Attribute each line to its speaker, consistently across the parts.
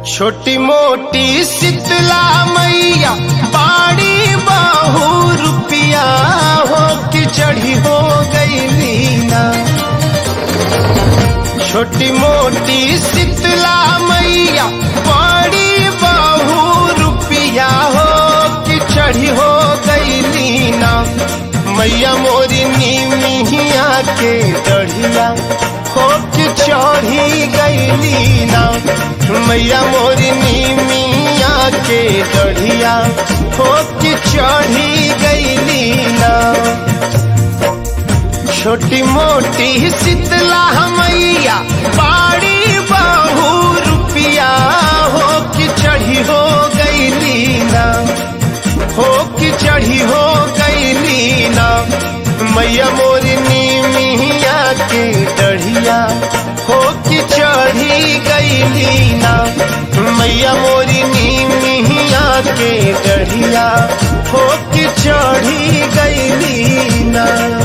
Speaker 1: छोटी मोटी शीतला मैया बाड़ी बाहू रुपिया हो कि चढ़ी हो गई लीना छोटी मोटी शीतला मैया बाड़ी बाहू रुपिया हो कि चढ़ी हो गई लीना मैया मोरी नीमिया के डढ़िया हो कि चढ़ी गई लीना मैया मोरी नीमिया के डढ़िया हो कि चढ़ी गई लीना छोटी मोटी शीतला मैया बाड़ी बाहू रुपिया हो कि चढ़ी हो गई लीना हो कि चढ़ी हो गई लीना मैया मोरी नीमिया के डढ़िया हो कि चढ़ी गई लीना मैया मोरी नीमिया के डढ़िया हो कि चढ़ी गई लीना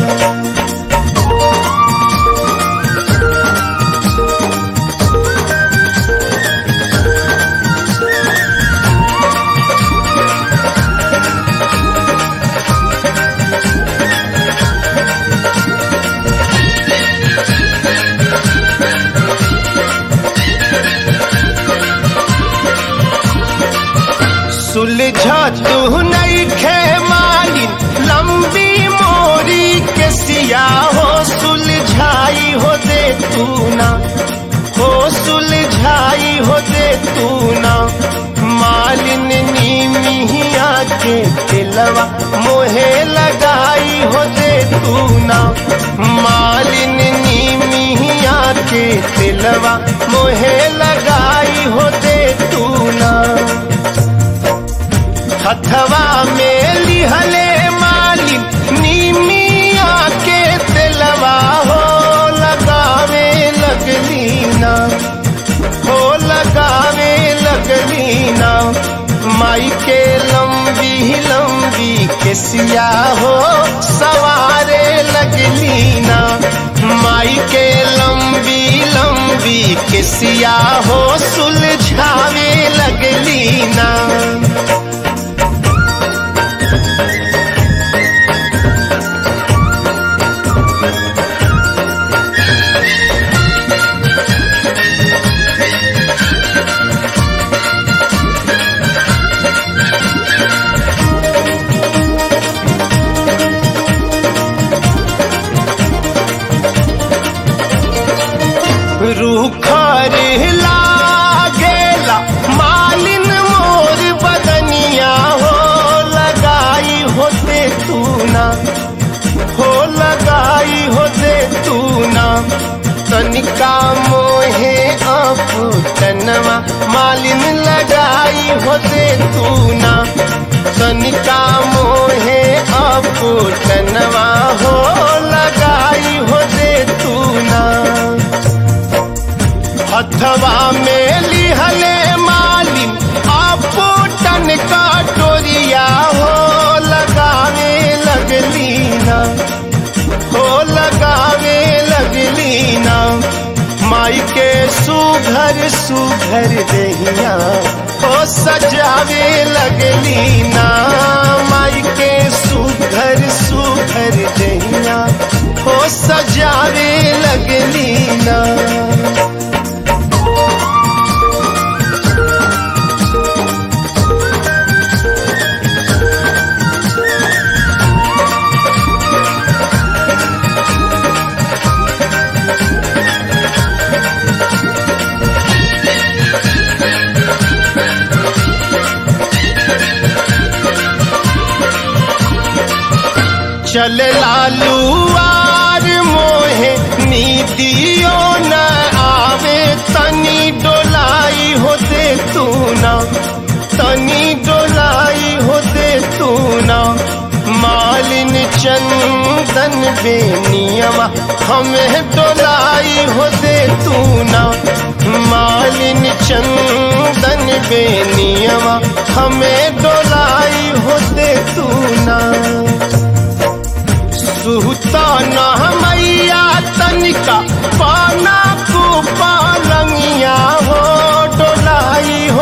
Speaker 1: सुलझा तू नहीं खे माली लंबी मोरी के सिया हो सुलझाई हो दे तू ना हो सुलझाई हो दे तू ना मालिन नीमिया के दिलवा मोहे लगाई हो दे तू ना मालिन नीमिया के दिलवा मोहे लगाई हो दे तू ना हथवा में लिहले माली नीमिया के तेलवा हो लगावे लगली ना हो लगावे लगली ना माई के लंबी लंबी के सिया हो सवारे लगली ना माई के लंबी लंबी के सिया हो सुलझावे लगली ना रूखर लागेला मालिन मोर बदनिया हो लगाई होते तू ना हो लगाई होते तू ना तनिका मोहे आप तनवा मालिन लगाई होते तू ना तनिका मोहे आप तनवा हो लगाई होते तू ना हथवा में लिहले मालिन आपो टन का टोरिया हो लगावे लगली ना हो लगावे लगली ना माई के सुघर सुघर दहिया हो सजावे लगली ना माई के सुघर सुघर दहिया हो सजावे लगली ना चल लालू आर मोहे नीतियो न आवे तनी डोलाई होते तू ना तनी डोलाई होते तू ना मालिन चंदन बेनियमा हमें डोलाई होते तू ना मालिन चंदन बेनियमा हमें डोलाई होते तू ना सुहता न मैया तनिका पाना को पालंगिया हो डोलाई हो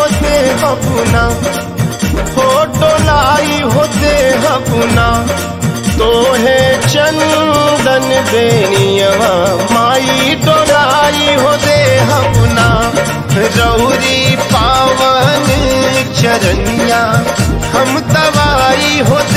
Speaker 1: हबुना तोहे चंदन बेनियवा माई डोलाई हो दे हबुना रौरी पावन चरनिया हम तवाई हो